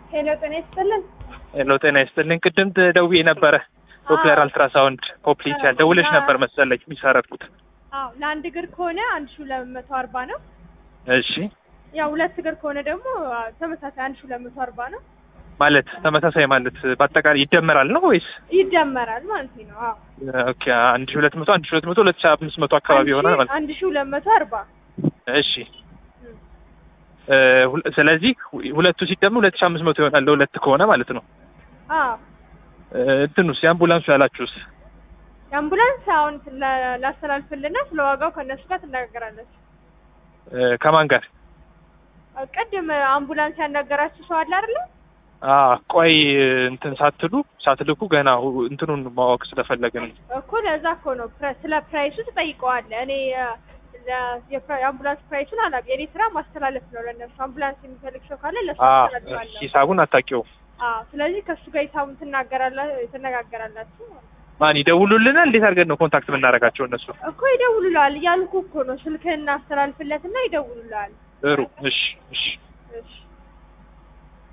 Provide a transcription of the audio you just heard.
ሄሎ ጤና ይስጥልን። ሄሎ ጤና ይስጥልኝ። ቅድም ደውዬ ነበረ ዶፕለር አልትራሳውንድ ፖፕሊቻል ደውለሽ ነበር መሰለኝ የሚሰረድኩት። አዎ ለአንድ እግር ከሆነ አንድ ሺህ ሁለት መቶ አርባ ነው። እሺ ያው ሁለት እግር ከሆነ ደግሞ አ፣ ተመሳሳይ አንድ ሺህ ሁለት መቶ አርባ ነው። ማለት ተመሳሳይ ማለት በአጠቃላይ ይደመራል ነው ወይስ? ይደመራል ማለት ነው። አዎ ኦኬ አንድ ሺህ ሁለት መቶ አንድ ሺህ ሁለት መቶ ሁለት ሺህ አምስት መቶ አካባቢ ይሆናል ማለት አንድ ሺህ ሁለት መቶ አርባ እሺ እ፣ ሁለ- ስለዚህ ሁለቱ ሲደመር ሁለት ሺህ አምስት መቶ ይሆናል ለሁለት ከሆነ ማለት ነው። አዎ እ፣ እንትኑስ የአምቡላንሱ ያላችሁስ? የአምቡላንስ አሁን ላ- ላስተላልፍልና ስለ ዋጋው ከእነሱ ጋር ትነጋገራለች። እ፣ ከማን ጋር? ቅድም አምቡላንስ ያናገራችሁ ሰው አለ አይደለ? አ ቆይ እንትን ሳትሉ ሳትልኩ ገና ሁ- እንትኑን ማወቅ ስለፈለግን ነው። እኮ ለዛ እኮ ነው ፕረ- ስለ ፕራይሱ ትጠይቀዋለህ። እኔ አ፣ ለ- የፕራ- የአምቡላንስ ፕራይሱን አላውቅም። የኔ ስራ ማስተላለፍ ነው ለእነሱ። አምቡላንስ የሚፈልግ ሰው ካለ ለሱ አ አስተላልፋለሁ። ሂሳቡን አታውቂውም። አዎ ስለዚህ ከእሱ ጋር ሂሳቡን ትናገራላ ትነጋገራላችሁ ማለት ነው። ማን ይደውሉልናል? እንዴት አድርገን ነው ኮንታክት የምናደርጋቸው እነሱ? እኮ ይደውሉልሃል እያልኩ እኮ ነው። ስልክህን እናስተላልፍለትና ይደውሉልሃል። ጥሩ እሺ እሺ እሺ